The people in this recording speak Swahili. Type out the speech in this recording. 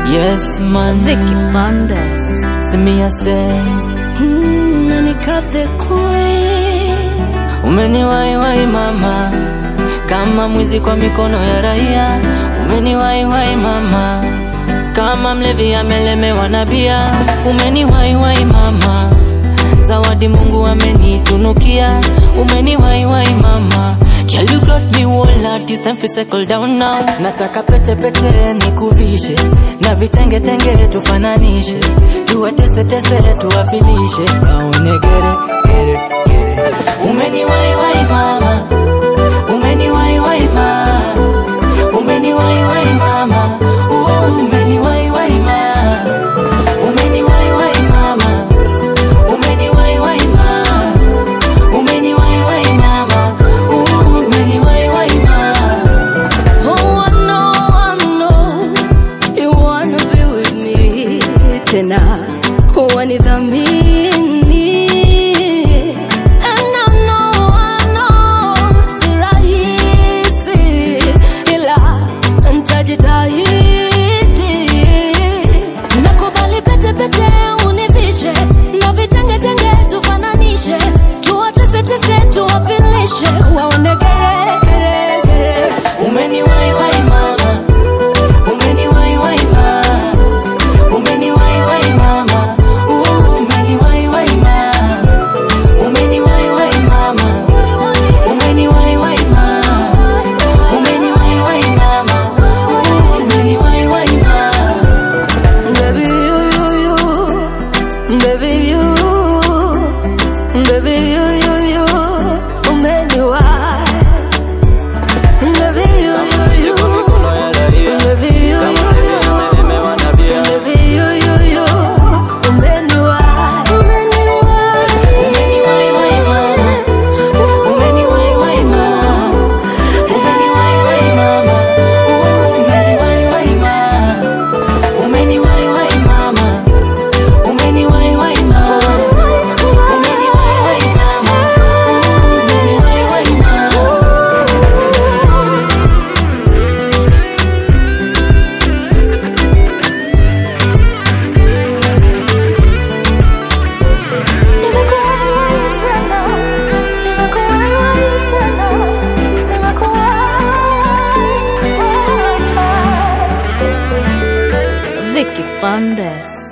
Yes man, Vicky Bandes. see me I say Mm, Nanika the queen. Umeniwaiwai mama, kama mwizi kwa mikono ya raia. Umeniwaiwai mama, kama mlevi amelemewa na bia. Umeniwaiwai mama, zawadi Mungu amenitunukia. Umeniwaiwai mama, Girl, you got me whole lot, it's time for settle down now. Nataka pete pete nikuvishe, na vitenge tenge tufananishe, tuwatese tese tuwafilishe, waone gere gere gere. Umeniwaiwai mama, umeniwaiwai mama, umeniwaiwai mama, uh, umeniwaiwai mama, umeniwaiwai mama, umeniwaiwai mama, umeniwaiwai mama, uh, umeniwaiwai mama. Oh, I know, I know you wanna be with me tena, wanidhamini and I know, I know si rahisi, ila nitajitahidi. Nakubali pete pete univishe na vitenge tenge tufananishe, tuwatese tese tuwafilishe, waone gere gere gere. Umeniwaiwai mama, umeniwaiwai mama, umeniwaiwai mama, uh, umeniwaiwai mama, umeniwaiwai mama, umeniwaiwai mama, umeniwaiwai mama, uh, umeniwaiwai mama. Baby, you, you, you. Baby, you. Baby, you, you, you. Umeniwai. Baby, you, you, you. Baby, you, you, you. Baby, you, you, you. Umeniwai. Umeniwai. Umeniwaiwai mama, umeniwaiwai mama, umeniwaiwai mama, uh, umeniwaiwai mama, umeniwaiwai mama, umeniwaiwai mama, umeniwaiwai mama, umeniwaiwai mama. Nimekuwai sana. Nimekuwai sana. Nimekuwai. Vicky Bandes.